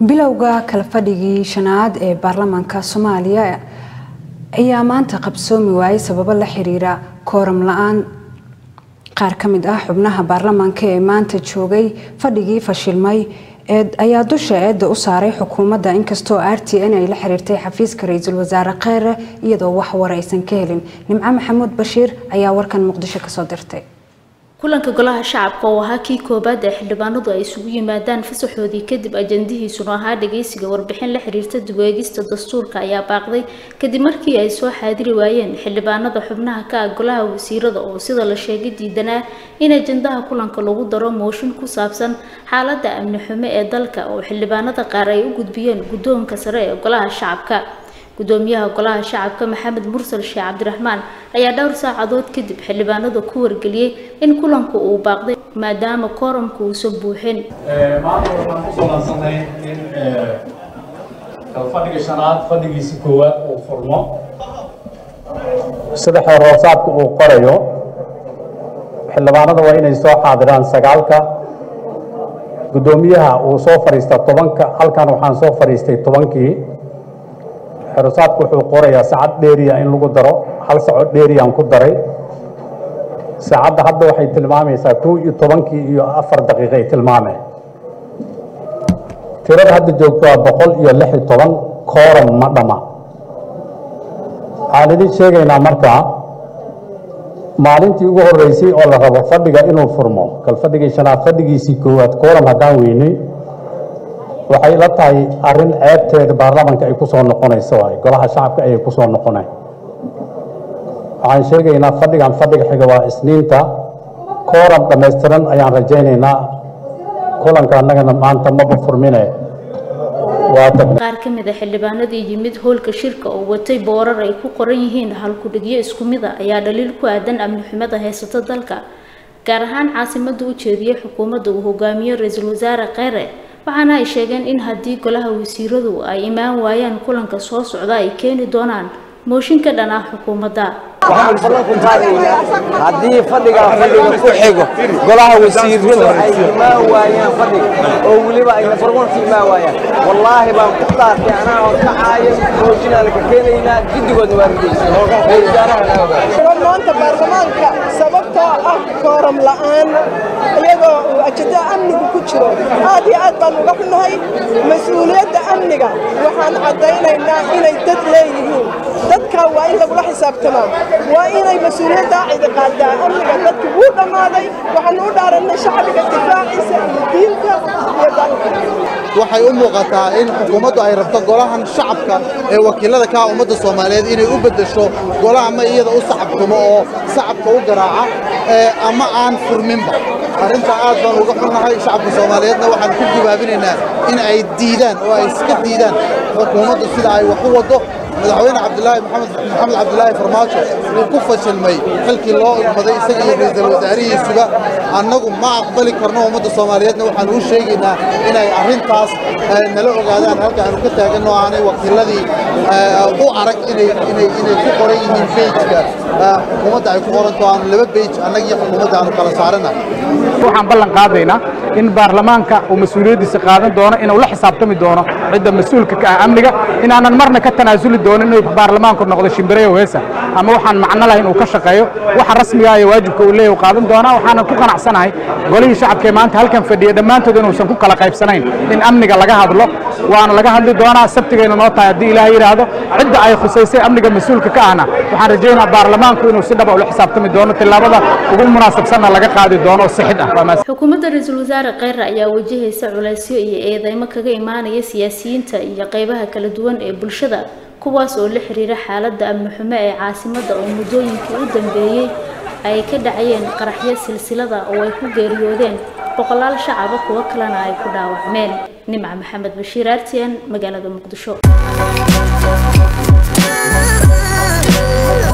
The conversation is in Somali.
bilowga kala fadhigii shanaad ee baarlamaanka soomaaliya ayaa maanta qabsoomi waayay sababo la xiriira kooram la-aan qaar ka mid ah xubnaha baarlamaanka ee maanta joogay fadhigii fashilmay ayaa dusha eedda u saaray xukuumadda inkastoo r t n ay la xiriirtay xafiiska ra-iisul wasaare kheyre iyadoo wax war aysan ka helin nimco maxamuud bashiir ayaa warkan muqdisho kasoo dirtay kulanka golaha shacabka oo ahaa kii koobaad ee xildhibaanadu ay isugu yimaadaan fasaxoodii kadib ajandihiisuna ahaa dhageysiga warbixin la xiriirta dib-u-eegista dastuurka ayaa baaqday kadib markii ay soo xaadiri waayeen xildhibaanada xubnaha ka ah golaha wasiirada oo sida la sheegay diidanaa in ajandaha kulanka lagu daro mooshin ku saabsan xaaladda amni xumo ee dalka oo xildhibaanada qaar ay u gudbiyeen guddoonka sare ee golaha shacabka gudoomiyaha golaha shacabka maxamed mursal sheekh cabdiraxmaan ayaa dhowr saacadood kadib xildhibaanada ku wargeliyey in kulanku uu baaqday maadaama kooramku uusan buuxin maanta waxaan ku ballansanay in fadhiga shanaad fadhigiisi koowaad uu furmo sida xeerhoosaadka uu qorayo xildhibaanada waa inay soo xaadiraan sagaalka guddoomiyaha uu soo fadhiista tobanka halkan waxaan soo fadhiistay tobankii xerusaadku wuxuu qorayaa saacad dheeriya in lagu daro hal saco dheeriyaan ku daray saacadda hadda waxay tilmaamaysaa kow iyo tobankii iyo afar daqiiqay tilmaameen tirada hadda joogto waa boqol iyo lix iyo toban kooram ma dhama waxaan idin sheegaynaa markaa maalintii ugu horreysay oo la rabo fadhiga inuu furmo kal fadhigii shanaad fadhigiisii koowaad kooram haddaan weynay waxay la tahay arrin ceebteeda baarlamanka ay ku soo noqonayso waay golaha shacabka ayay ku soo noqonay waxaan sheegaynaa fadhigan fadhiga xiga waa isniinta kooram dhammaystiran ayaan rajaynaynaa kulanka annagana maanta maba furmine qaar ka mid a xildhibaanadii yimid hoolka shirka oo watay boorar ay ku qoran yihiin halkudhigyo isku mid a ayaa dhaliil ku aadan amni xumada haysato dalka gaar ahaan caasimada u jeediyey xukuumadda uu hogaamiyo ra-iisul wasaare kheyre waxaana ay sheegeen in haddii golaha wasiiradu ay imaan waayaan kulanka soo socda ay keeni doonaan mooshin ka dhan ah xukuumadda waxaan ballan ku qaadaynaa haddii fadhigaa fadhiga ku xigo golaha wasiiradu ay imaan waayaan fadhiga oo weliba ay nafarwanka imaan waayaan wallaahi baan ku dhaartay anaa oo kacaayo mooshinaa laga keenaynaa guddigoodna waa ridaysa maanta baarlamaanka sababtoo ah kooram la'aan iyagoo uu ajada amnigu ku jiro aad iyo aad baan uga xunnahay mas-uuliyadda amniga waxaan caddaynaynaa inay dad leeyihiin dadkaa waa in lagula xisaabtamaa waa inay mas-uuliyaddaa cidi qaadaa amniga dadki wuu dhammaaday waxaanu u dhaarannay shacbiga difaaciisa iyo diinta iyo dalka waxay u muuqataa in xukuumaddu ay rabto golahan shacabka ee wakiilada ka ah ummadda soomaaliyeed inay u beddesho golaha ma iyada u sacabtumo oo sacabka u garaaca ama aan furminba arrintaa aad baan uga xunnahay shacabka soomaaliyeedna waxaan ku gibaabinaynaa in ay diidaan oo ay iska diidaan xukuumaddu sida ay wax u waddo madaxweyne cabdilaahi maxamed maxamed cabdilaahi farmaajo wuu ku fashilmay xilkii loo ilmaday isaga iyo ra'iisul wasaarihiisuba annagu ma aqbali karno ummadda soomaaliyeedna waxaan u sheegaynaa inay arrintaas nala ogaadaan halka aanu ka taaganno aanay wakiiladii u arag inay inay inay ku qoran yihiin bejka xukuumadda ay ku qoranto aanu laba bej annaga iyo xukuumadda aanu kala saarana waxaan ballan qaadaynaa in baarlamaanka uu mas-uuliyaddiisa qaadan doono inuu la xisaabtami doono cidda mas-uulka ka ah amniga inaanan marna ka tanaasuli doonin inuu baarlamaanku noqdo shimbireyo heesa ama waxaan macno lahayn uu ka shaqeeyo waxa rasmiga iyo waajibka uu leeyahay qaadan doonaa waxaanan ku qanacsanahay golihii shacabka ee maanta halkan fadhiya dhammaantood inuusan ku kala qaybsanayn in amniga laga hadlo waana laga hadli doonaa sabtigayna noo tahay haddii ilaahay yidhaahdo cidda ay khusaysay amniga mas-uulka ka ahna waxaan rajaynaa baarlamaanku inuu si dhaba ula xisaabtami doono tillaabada ugu munaasabsanna laga qaadi doono oo sixid ah xukuumadda ra-iisul wasaare kheyre ayaa wajahaysa culaysyo iyo eedeymo kaga imaanaya siyaasiyiinta iyo qeybaha kala duwan ee bulshada kuwaas oo la xiriira xaaladda amni xumo ee caasimadda oo muddooyinkii u dambeeyey ay ka dhacayeen qaraxyo silsilada oo ay ku geeriyoodeen boqolaal shacaba kuwo kalena ay ku dhaawacmeen nimca maxamed bashiir artian magaalada muqdisho